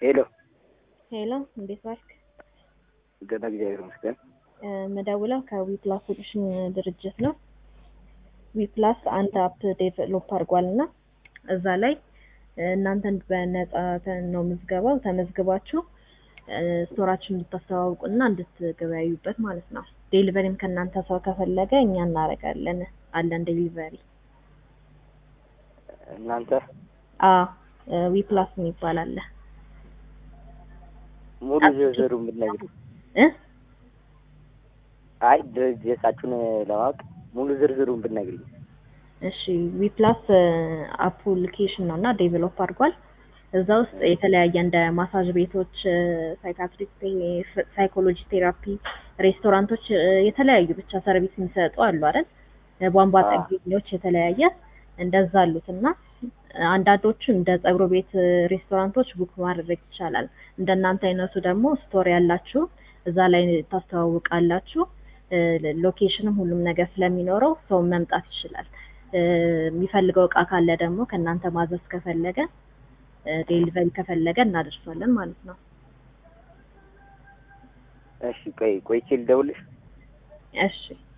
ሄሎ ሄሎ እንዴት ዋልክ? ገና እግዚአብሔር ይመስገን። መደውለው ከዊፕላስ ሶሉሽን ድርጅት ነው። ዊፕላስ አንድ አፕ ዴቨሎፕ አድርጓል እና እዛ ላይ እናንተን በነፃ ነው ምዝገባው ተመዝግባችሁ ስቶራችን እንድታስተዋውቁ እና እንድትገበያዩበት ማለት ነው። ዴሊቨሪም ከእናንተ ሰው ከፈለገ እኛ እናደርጋለን አለን ዴሊቨሪ። እናንተ ዊፕላስ የሚባል አለ። ሙሉ ዝርዝሩን ብትነግሪኝ። እ አይ ድርጅታችሁን ለማወቅ ሙሉ ዝርዝሩን ብትነግሪኝ። እሺ ዊፕላስ አፕሊኬሽን ነው እና ዴቨሎፕ አድርጓል። እዛ ውስጥ የተለያየ እንደ ማሳጅ ቤቶች፣ ሳይካትሪክ፣ ሳይኮሎጂ ቴራፒ፣ ሬስቶራንቶች የተለያዩ ብቻ ሰርቪስ የሚሰጡ አሉ አይደል? ቧንቧ ጠጋኞች የተለያየ እንደዛ አሉት እና አንዳንዶቹ እንደ ጸጉር ቤት ሬስቶራንቶች ቡክ ማድረግ ይቻላል። እንደናንተ አይነቱ ደግሞ ስቶር ያላችሁ እዛ ላይ ታስተዋውቃላችሁ። ሎኬሽንም ሁሉም ነገር ስለሚኖረው ሰው መምጣት ይችላል። የሚፈልገው እቃ ካለ ደግሞ ከእናንተ ማዘዝ ከፈለገ ዴሊቨሪ ከፈለገ እናደርሳለን ማለት ነው። እሺ ቆይ ቆይቼ ልደውልሽ። እሺ